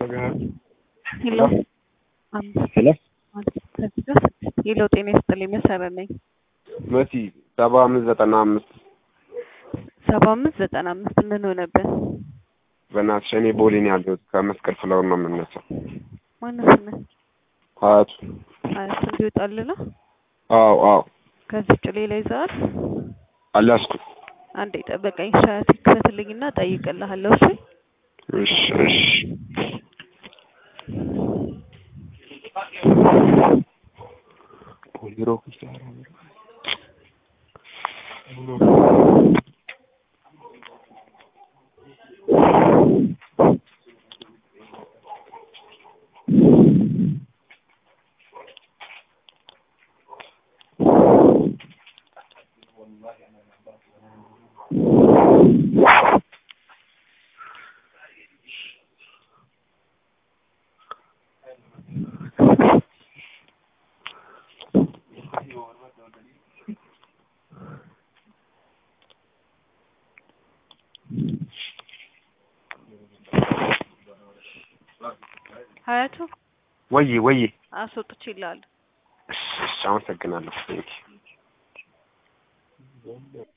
ሄሎ አምስት ሄሎ ከዚህ ጋር ስድስት ሄሎ ጤና ይስጥልኝ መሰረት ነኝ መሲ ሰባ አምስት ዘጠና አምስት ሰባ አምስት ዘጠና አምስት ምን ሆነብን በእናትሽ እኔ ቦሌ ነው ያለሁት ከመስቀል ፍላወር ነው የምነሳው ማነው ስምህ ሀያቱ አያት እንዲወጣልህ ነው አዎ አዎ ከዚህ ውጭ ሌላ ይዘሃል አልያዝኩም አንዴ ጠበቀኝ ሻያት ይክፈትልኝና እጠይቅልሃለሁ እሺ እሺ እሺ ፖሊሮ ሀያቱ ወይ ወይ አስወጥቼልሃለሁ እሺ እሺ አመሰግናለሁ